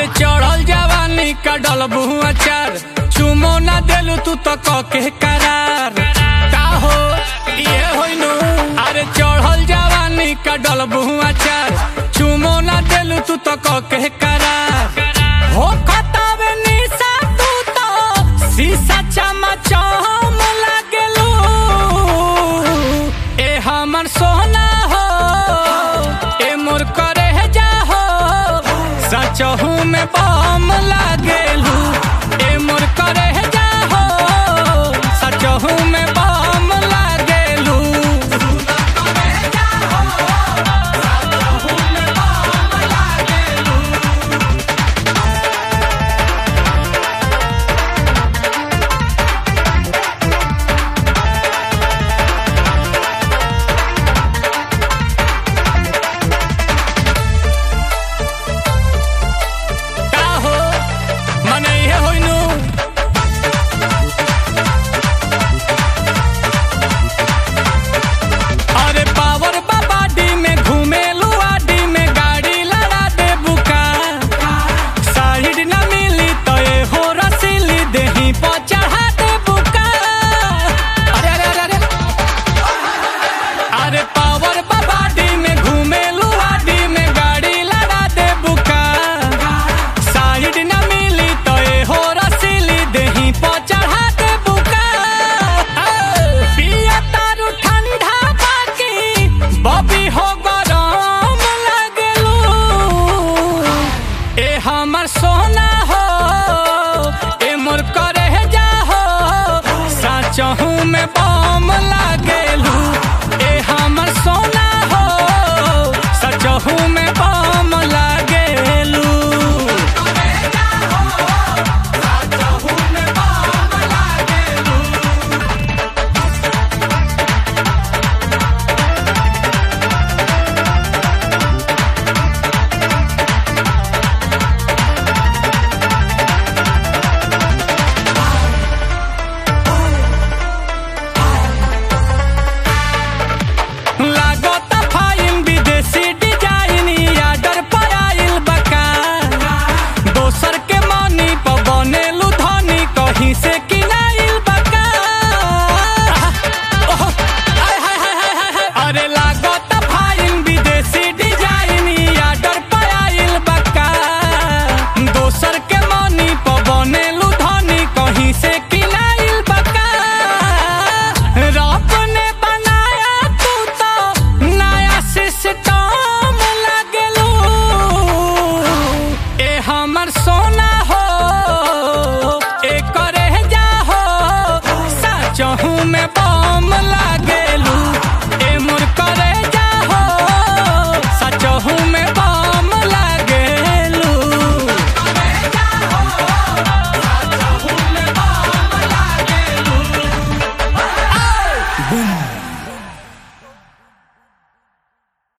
अरे चढ़ल जवानी का डलबू अचार चुमो ना देलू तू तो कके करार का हो ये होइनु अरे चढ़ल जवानी का डलबू अचार चुमो ना देलू तू तो कके करार हो खतावे निशा तू तो शीशा चमचम लागेलू ए हमर सोना हो ए मोर करे जा हो सचहू में बम लागेलू ए मोर करे जा हो सचहू में बम लागेलू का हो मने हे होइनु अरे पावर बाबाडी में घूमेलू आडी में गाड़ी लड़ा दे बुका साइड न मिली तो ए हो रसीली देही पर चढ़ा दे बुका अरे अरे अरे अरे अरे पावर बाबाडी में घूमेलू आडी में गाड़ी लड़ा दे बुका साइड न मिली तो ए हो रसीली देही पर चढ़ा दे बुका पिया तारू ठंडा बाकी बबी हो गरम लगलू ए हमर सोना हो ए मोर करे जा हो साचहू में बम लागेलू ए हमर सोना हो सचहू में बम लागेलू लागत फाइन विदेशी डिजाइन आर्डर पर आइल बका दोसर के मनी पर बनेलू धनी कहीं से किनाइल बका ओह, आय, हाय, हाय, हाय, हाय, हाय। अरे लागत फाइन विदेशी डिजाइन आर्डर पर आइल बका दोसर के मनी पर बनेलू धनी कहीं से किनाइल बका रब ने बनाया तू तो नया सिस्टम लगलू ए हमर सो